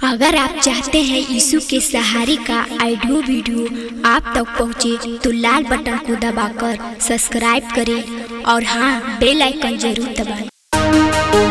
अगर आप चाहते हैं यीशु के सहारे का ऑडियो वीडियो आप तक पहुंचे तो लाल बटन को दबाकर सब्सक्राइब करें और हाँ बेल आइकन जरूर दबाएं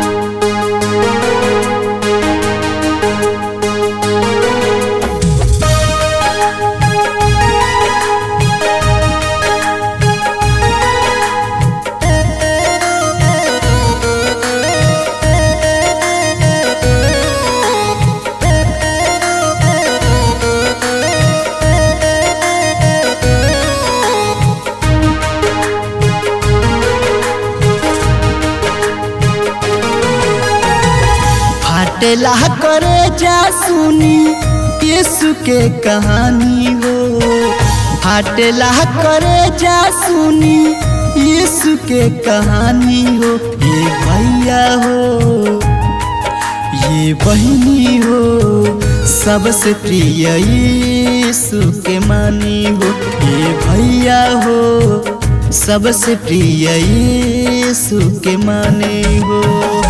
फाटेला करे जा सुनी यीशु के कहानी हो फाटेला करे जा सुनी यीशु के कहानी हो ये भैया हो ये बहनी हो सबसे प्रिय यीशु के मानी हो ये भैया हो सबसे प्रिय यीशु के माने हो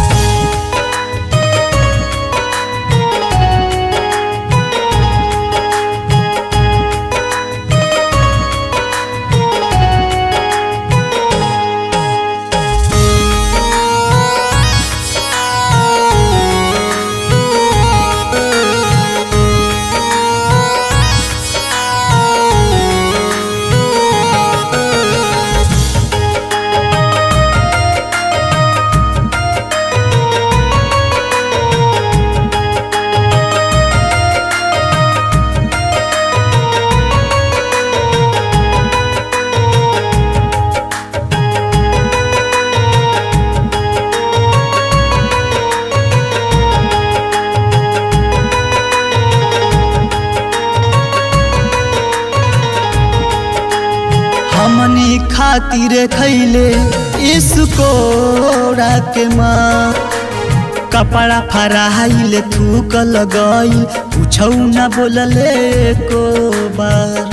हमनी खातिर खैले इसको के माँ कपड़ा फराइल थूक लगई पूछौ न बोलले को बार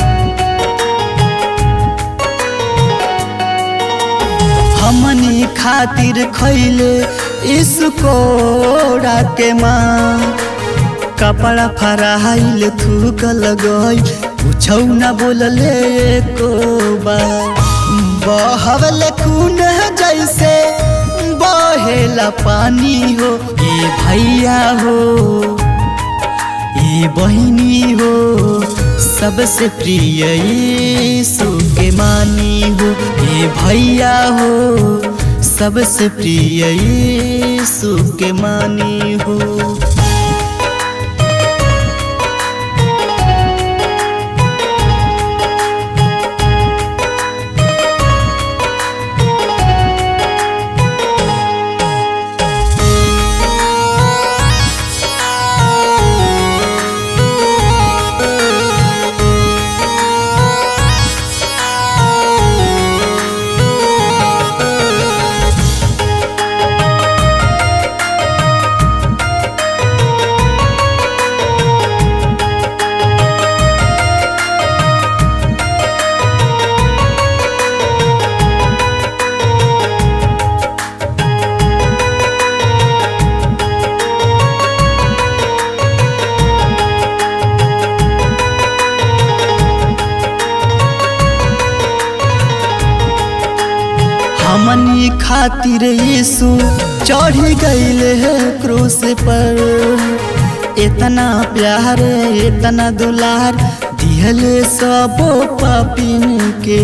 हमनी खातिर खैले इसको के माँ कपड़ा फराइल थूक लगई पूछौ न बोलले को बार बहवल खून जैसे बहेला पानी हो ये भैया हो ये बहिनी हो सबसे प्रिय यीशु के मानी हो ये भैया हो सबसे प्रिय यीशु के मानी हो हमनी खातिर यीशु चढ़ गईले है क्रूस पर इतना प्यार इतना दुलार दिहले सब पापिन के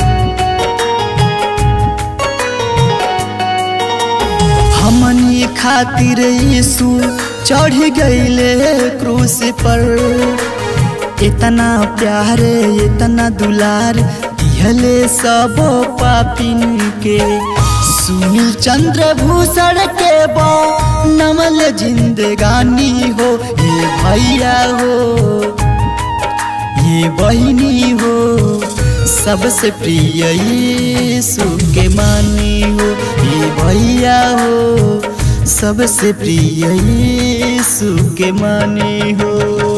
हमनी खातिर यीशु चढ़ गईले क्रूस पर इतना प्यार इतना दुलार दिहले सब पापिन के सुनील चंद्र भूषण के बो नमल जिंदगानी हो ये भैया हो ये बहिनी हो सबसे प्रिय यीशु के मानी हो ये भैया हो सबसे प्रिय यीशु के मानी हो